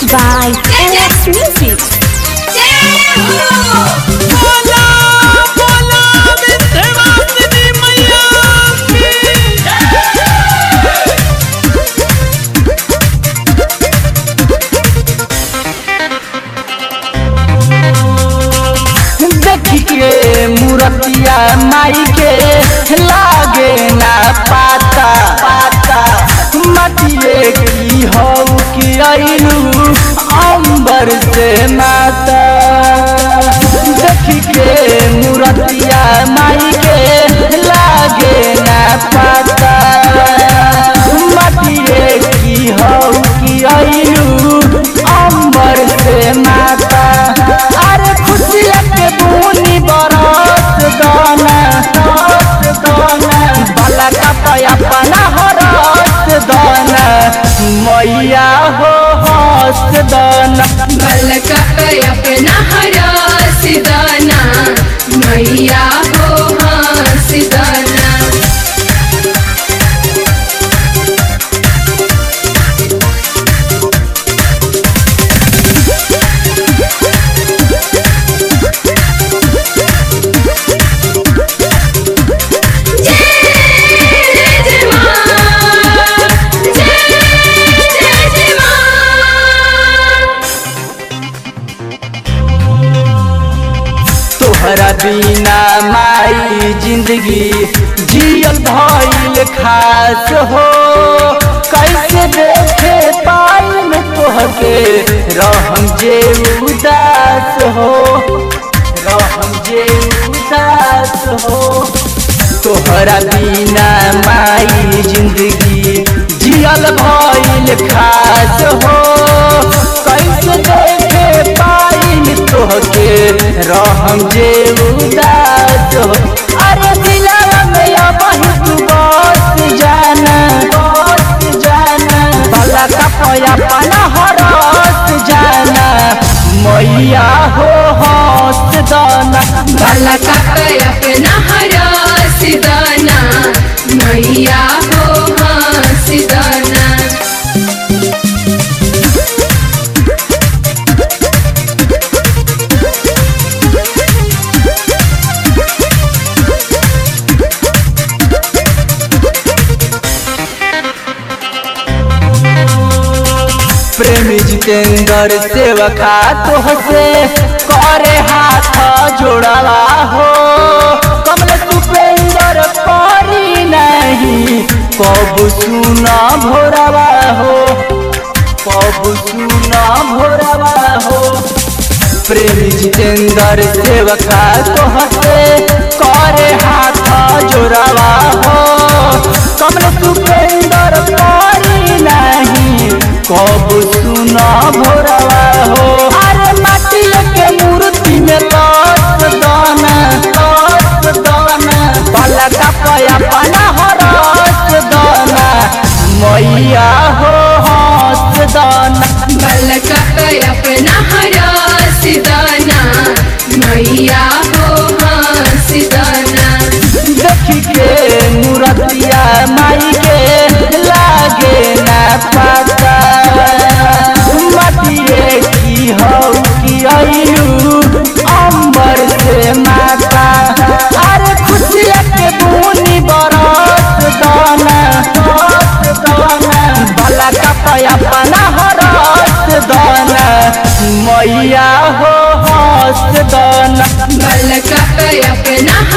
by LX Music. बोला बोला विंध्यवासिनी मैया की देखी के मूर्तिया माई के लागे ना पाता पाता मटिए की हो कि अइलू अंबर से माता देखी के मूर्तिया माई के लागे ना पाता मटिए की हो कि अइलू अंबर से माता अरे खुशिया के बूनी बरस दाना बरस दाना भला का पया पना हरस दाना मैया हो हस दाना अपना हरा सिदाना मैया हो हाँ सिदाना जय जय माँ जय जय जय माँ तोहरा बिना माई जिंदगी जियल भइल खास हो कैसे देखे पाई में तोहके रहम जे उदास हो रहम जे उदास हो तोहरा बिना माई जिंदगी जियल भइल खास हो कैसे देखे पाई तोहके रहम जे उदास हो अरे दिलवा में अब तू बस जाना बस जाना भला का पया पना हरस जाना मैया हो हंस दाना भला का अपना हरा सिदाना मैया हो हाँ सिदाना प्रेमी जितेंद्र सेवका तोहसे करे हाथ जोड़वा हो कमल सुपेंद्र परी नहीं कब सुना भोरवा हो कब सुना भोरवा हो प्रेमी जितेंद्र सेवका तोहसे करे हाथ जोड़वा हो कमल सुपेंद्र परी नहीं कब सुना भोरवा हो अरे माटी के मूर्ति में लस दाना लस दाना भला का पया पना हरस दाना मैया हो हंस दाना भला का अपना हरा सिदाना मैया हो हाँ सिदाना देखी के मूर्तिया माई के लागे ना पाता मटिए की हो कि अइलू अंबर से माता अरे खुशिया के बूनी बरस दाना बरस दाना भला का पया पना हरस दाना मैया हो हंस दाना भला का अपना